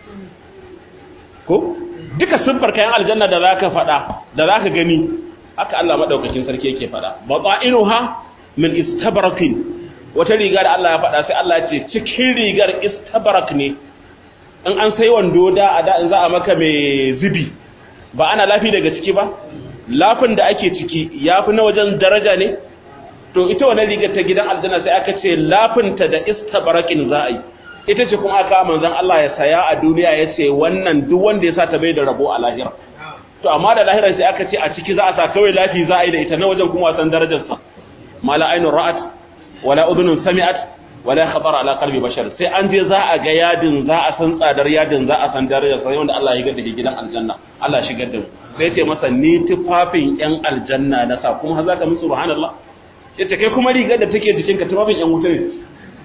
S1: ko duka siffar kayan aljanna da zaka faɗa da zaka gani haka Allah madaukakin sarki yake faɗa bata'inuha min istabrakin wata riga da Allah ya faɗa sai Allah ya ce cikin rigar istabrak ne in an sai wando da a da in za a maka mai zubi ba ana lafi daga ciki ba lafin da ake ciki yafi na wajen daraja ne to ita wannan rigar ta gidan aljanna sai aka ce lafinta da istabrakin za a yi ita ce kuma aka manzon Allah ya saya a duniya ya ce wannan duk wanda ya sa ta bai da rabo a lahira to amma da lahira sai aka ce a ciki za a sa kawai lafi za a yi da ita na wajen kuma wasan darajarsa mala ainun ra'at wala udhunun sami'at wala khatar ala qalbi bashar sai an je za a ga yadin za a san tsadar yadin za a san darajar sai wanda Allah ya ga da gidan aljanna Allah ya shigar da mu sai ce masa ni tufafin yan aljanna na sa kuma za ka min subhanallah yace kai kuma rigar da take jikinka tufafin yan wuta ne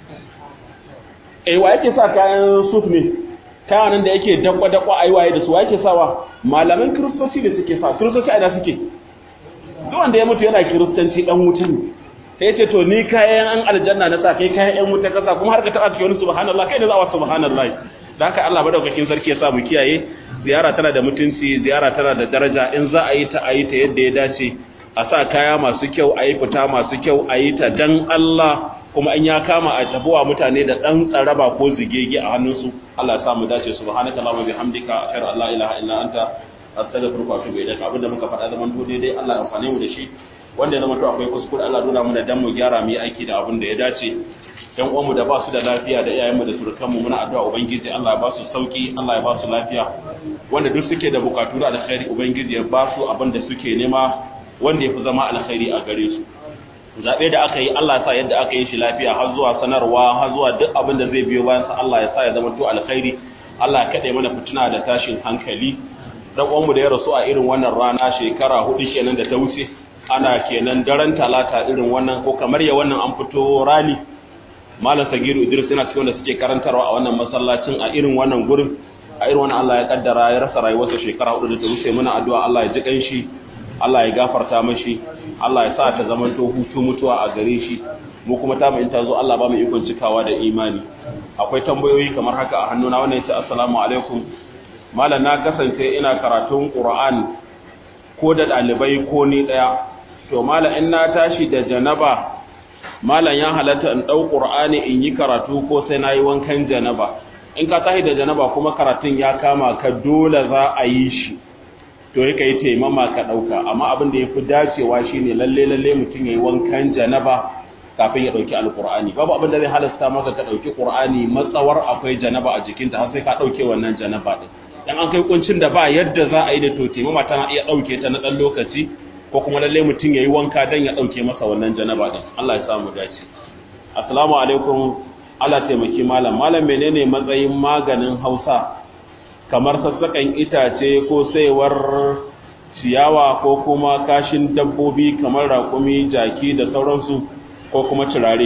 S1: eh wa yake sa kayan suf ne kayan da yake dakwa dakwa ai waye da su wa yake sawa malaman kristoci da suke sa kristoci ina suke duk wanda ya mutu yana kiristanci dan wuta ne sai yace to ni kayan an aljanna na sa kai kayan yan wuta kasa kuma har ka taba cikin wani subhanallah kai ne za wa subhanallah dan haka Allah madaukakin sarki ya sa mu kiyaye ziyara tana da mutunci ziyara tana da daraja in za a yi ta a yi ta yadda ya dace a sa kaya masu kyau a yi fita masu kyau a yi ta dan Allah kuma in ya kama a tabuwa mutane da dan tsaraba ko zigege a hannunsu Allah ya sa mu dace subhanaka allahumma bihamdika ashhadu an la ilaha illa anta astaghfiruka wa atubu ilaik abinda muka faɗa zaman to daidai Allah ya amfane mu da shi wanda ya zama to akwai kuskure Allah nuna mu da dan mu gyara mu yi aiki da abin da ya dace yan uwanmu da ba su da lafiya da iyayenmu da surukanmu muna addu'a ubangiji Allah ya ba su sauki Allah ya ba su lafiya wanda duk suke da bukatu da alkhairi ubangiji ya ba su abin da suke nema wanda ya fi zama alkhairi a gare su zaɓe da aka yi Allah ya sa yadda aka yi shi lafiya har zuwa sanarwa har zuwa duk abin da zai biyo bayan sa Allah ya sa ya zama to alkhairi Allah ya kaɗe mana fitina da tashin hankali dan uwanmu da ya rasu a irin wannan rana shekara hudu kenan da ta wuce ana kenan daren talata irin wannan ko kamar ya wannan an fito rali malam sagiru idris yana cikin wanda suke karantarwa a wannan masallacin a irin wannan gurin a irin wannan Allah ya kaddara ya rasa rayuwarsa shekara hudu da ta wuce muna addu'a Allah ya ji kanshi Allah ya gafarta mashi Allah ya sa ta zamanto hutu mutuwa a gare shi mu kuma ta mu in ta zo Allah ba mu ikon cikawa da imani akwai tambayoyi kamar haka a hannuna wannan yace assalamu alaikum malam na kasance ina karatun Qur'an ko da dalibai ko ni daya to malam in na tashi da janaba malam ya halatta in dau Qur'ani in yi karatu ko sai nayi wankan janaba in ka tashi da janaba kuma karatun ya kama ka dole za a yi shi to yake yi taimama ka ɗauka amma abin da ya fi dacewa shi ne lalle lalle mutum ya yi wankan janaba kafin ya dauki alqur'ani babu abin da zai halasta maka ka dauki qur'ani matsawar akwai janaba a jikinta har sai ka dauke wannan janaba din dan an kai kuncin da ba yadda za a yi da to taimama tana iya dauke ta na dan lokaci ko kuma lalle mutum yayi wanka dan ya dauke masa wannan janaba din Allah ya samu dace assalamu alaikum Allah taimaki malam malam menene matsayin maganin Hausa kamar sassakan itace ko saiwar ciyawa ko kuma kashin dabbobi kamar raƙumi jaki da sauransu ko kuma turare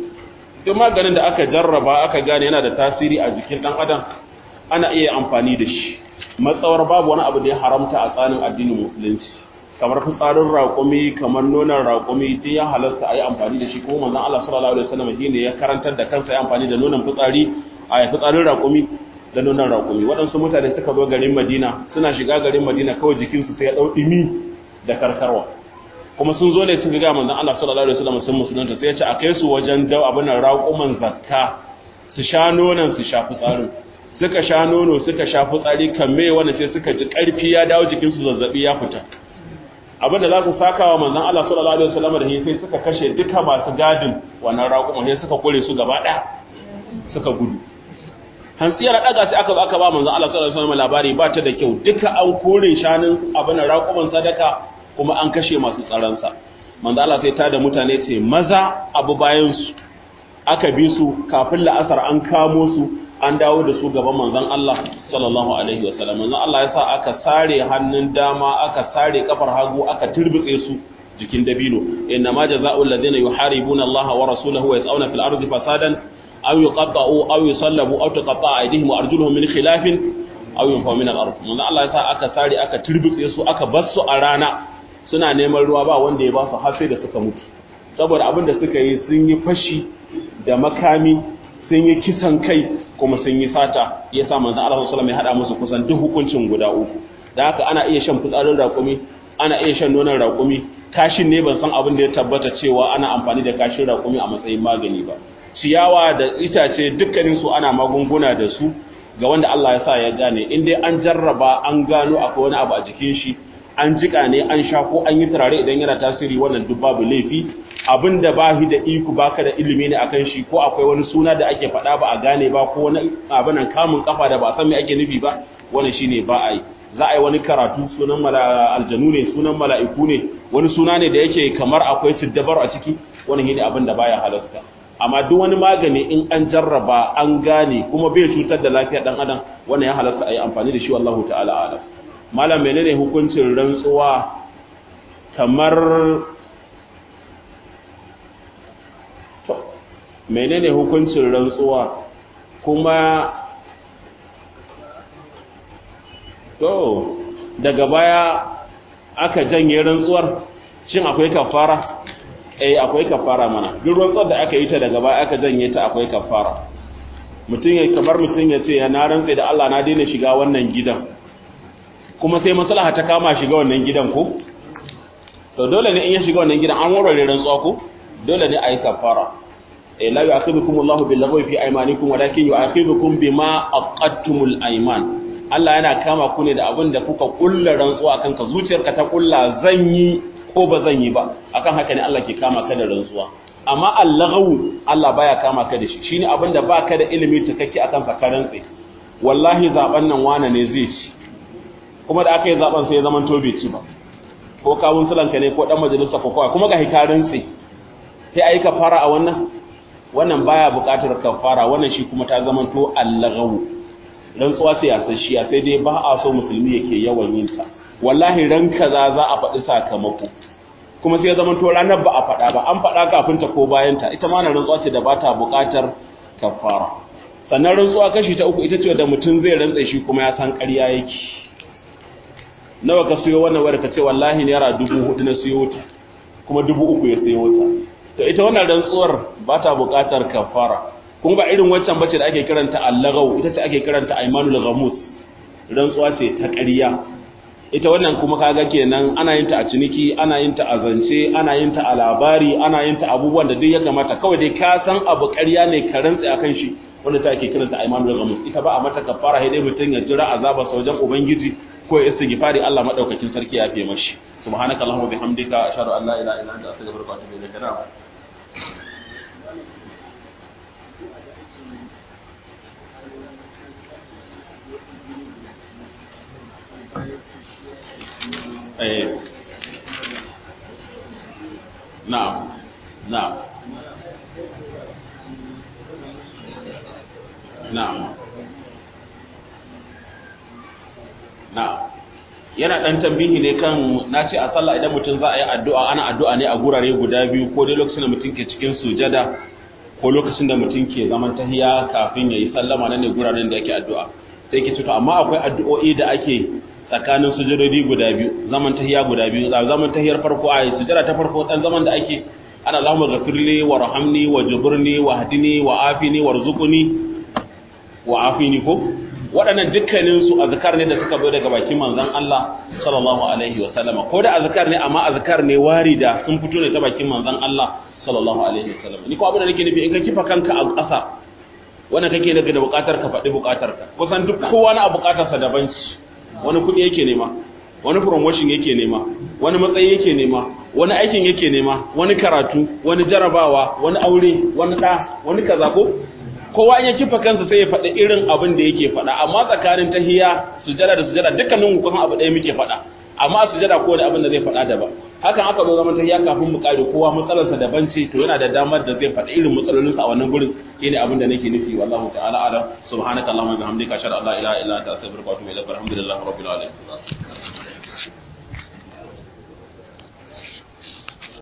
S1: duk maganin da aka jarraba aka gane yana da tasiri a jikin ɗan adam ana iya amfani da shi matsawar babu wani abu da ya haramta a tsarin addinin musulunci kamar fitsarin raƙumi kamar nonon raƙumi duk ya halasta a yi amfani da shi ko manzon Allah sallallahu alaihi wasallam shine ya karantar da kansa ya amfani da nonon fitsari a fitsarin raƙumi da nonon raƙumi waɗansu mutane suka zo garin Madina suna shiga garin Madina kawai jikinsu sai ya ɗau ɗimi da karkarwa kuma sun zo ne sun ga manzon Allah sallallahu alaihi wasallam sun musulunta sai ya ce a kai su wajen dau abin raƙuman zakka su sha nonon su sha fitsarin suka sha nono suka sha fitsari kamme wanda sai suka ji ƙarfi ya dawo jikinsu zazzabi ya fita abinda za su saka wa manzon Allah sallallahu alaihi wasallam da sai suka kashe duka masu gadin wannan raƙuman sai suka kore su gaba ɗaya suka gudu hantsiyar daga sai aka zo aka ba manzon Allah sallallahu alaihi wasallam labari ba ta da kyau duka an kore shanun abin raƙuman sadaka kuma an kashe masu tsaron sa manzon Allah sai tada mutane ce maza abu bayan su aka bi su kafin la'asar an kamo su an dawo da su gaban manzon Allah sallallahu alaihi wasallam manzon Allah ya sa aka sare hannun dama aka sare kafar hagu aka turbitse su jikin dabino inna ma jazaa'ul ladina yuharibuna Allah wa rasulahu wa yas'una fil ardi fasadan aw yuqatta'u aw yusallabu aw tuqatta'a aydihim wa arjuluhum min khilafin aw yunfaw min al-ard manzon Allah ya sa aka sare aka turbitse su aka bar su a rana suna neman ruwa ba wanda ya ba su har sai da suka mutu saboda abin da suka yi sun yi fashi da makami sun yi kisan kai kuma sun yi sata ya sa manzan Allah sallallahu alaihi hada musu kusan duk hukuncin guda uku da haka ana iya shan fitsarin raƙumi ana iya shan nonon raƙumi kashin ne ban san abin da ya tabbata cewa ana amfani da kashin raƙumi a matsayin magani ba ciyawa da itace dukkanin su ana magunguna da su ga wanda Allah ya sa ya gane in dai an jarraba an gano akwai wani abu a jikin shi an jika ne an sha ko an yi turare idan yana tasiri wannan duk babu laifi abin da ba shi da iko baka da ilimi ne akan shi ko akwai wani suna da ake faɗa ba a gane ba ko wani abin nan kamun kafa da ba san me ake nufi ba wannan shine ba a yi za a yi wani karatu sunan aljanu ne sunan mala'iku ne wani suna ne da yake kamar akwai siddabar a ciki wannan shine abin da baya halasta amma duk wani magani in an jarraba an gane kuma bai cutar da lafiyar dan adam wannan ya halasta a yi amfani da shi wallahu ta'ala alam malam menene hukuncin rantsuwa kamar menene hukuncin rantsuwa kuma to daga baya aka janye rantsuwar shin akwai kafara eh akwai kafara mana duk rantsuwar da aka yi ta daga baya aka janye ta akwai kafara mutum ya kamar mutum ya ce na rantsa da Allah na daina shiga wannan gidan kuma sai maslaha ta kama shiga wannan gidan ko to dole ne in ya shiga wannan gidan an warware rantsuwa ko dole ne a yi kafara la yu'akhidhukum Allahu bil lagwi fi aymanikum walakin yu'akhidhukum bima aqadtumul ayman Allah yana kama ku ne da abin da kuka kulla rantsuwa akan ka zuciyarka ta kulla zan yi ko ba zan yi ba akan haka ne Allah ke kama ka da rantsuwa amma al-lagwu Allah baya kama ka da shi shine abin da baka da ilimi cikakke akan sa ka rantsi wallahi zaben nan wane ne zai ci kuma da aka yi zaben sai ya zaman to bai ci ba ko kawun sulanka ne ko dan majalisa ko kawai kuma ga hikarin sai sai ayi kafara a wannan wannan baya buƙatar kafara wannan shi kuma ta zama to allagawu rantsuwa sai yasasshiya sai dai ba a so musulmi yake yawan yin ta wallahi ran kaza za a faɗi sakamako kuma sai ya zama to ranar ba a faɗa ba an faɗa kafin ta ko bayan ta ita ma na rantsuwa ce da ba ta buƙatar kafara sannan rantsuwa kashi ta uku ita ce da mutum zai rantsa shi kuma ya san ƙarya yake nawa ka siyo wannan wadda ka ce wallahi naira dubu hudu na siyo ta kuma dubu uku ya siyo ta to ita wannan rantsuwar ba ta buƙatar kafara kun ba irin waccan bace da ake kiranta allagaw ita ce ake kiranta aymanul ghamus rantsuwa ce ta ƙarya ita wannan kuma kaga kenan ana yin ta a ciniki ana yin ta a zance ana yin ta a labari ana yin ta abubuwan da duk ya kamata kawai dai ka san abu ƙarya ne ka rantsa akan shi wanda ta ake kiranta aymanul ghamus ita ba a mata kafara sai dai mutun ya jira azaba sa wajen ubangiji ko ya istighfari Allah madaukakin sarki ya fiye mashi subhanakallahumma bihamdika ashhadu an la ilaha illa anta astaghfiruka wa atubu ilaik eh na'am na'am na'am na'am yana dan tambihi ne kan nace a sallah idan mutum za a yi addu'a ana addu'a ne a gurare guda biyu ko dai lokacin da mutum ke cikin sujada ko lokacin da mutum ke zaman tahiya kafin yayi sallama nan ne guraren da ake addu'a sai ke to amma akwai addu'o'i da ake tsakanin sujudodi guda biyu zaman tahiya guda biyu zaman tahiyar farko a sujada ta farko dan zaman da ake ana Allahumma ghafirli warhamni wajburni wahdini wa'afini warzuqni wa'afini ko waɗannan dukkanin su azkar ne da suka zo daga bakin manzon Allah sallallahu alaihi wa sallama ko da azkar ne amma azkar ne warida sun fito ne ta bakin manzon Allah sallallahu alaihi wa sallama ni ko abin da nake nufi in ka kifa kanka a ƙasa wanda kake daga da buƙatar ka faɗi buƙatar ka kusan duk kowa na buƙatar sa daban ci wani kuɗi yake nema wani promotion yake nema wani matsayi yake nema wani aikin yake nema wani karatu wani jarabawa wani aure wani ɗa wani kaza ko kowa in ya kifa kansa sai ya faɗi irin abin da yake faɗa amma tsakanin tahiya sujada da sujada dukkanin mu kusan abu ɗaya muke faɗa amma sujada ko da abin da zai faɗa daban hakan aka zo zaman tahiya kafin mu kare kowa matsalarsa daban ce to yana da damar da zai faɗi irin matsalolinsa a wannan gurin shine abin da nake nufi wallahu ta'ala alam subhanakallahumma wa bihamdika ashhadu an la ilaha illa anta astaghfiruka wa atubu ilaik alhamdulillahi rabbil alamin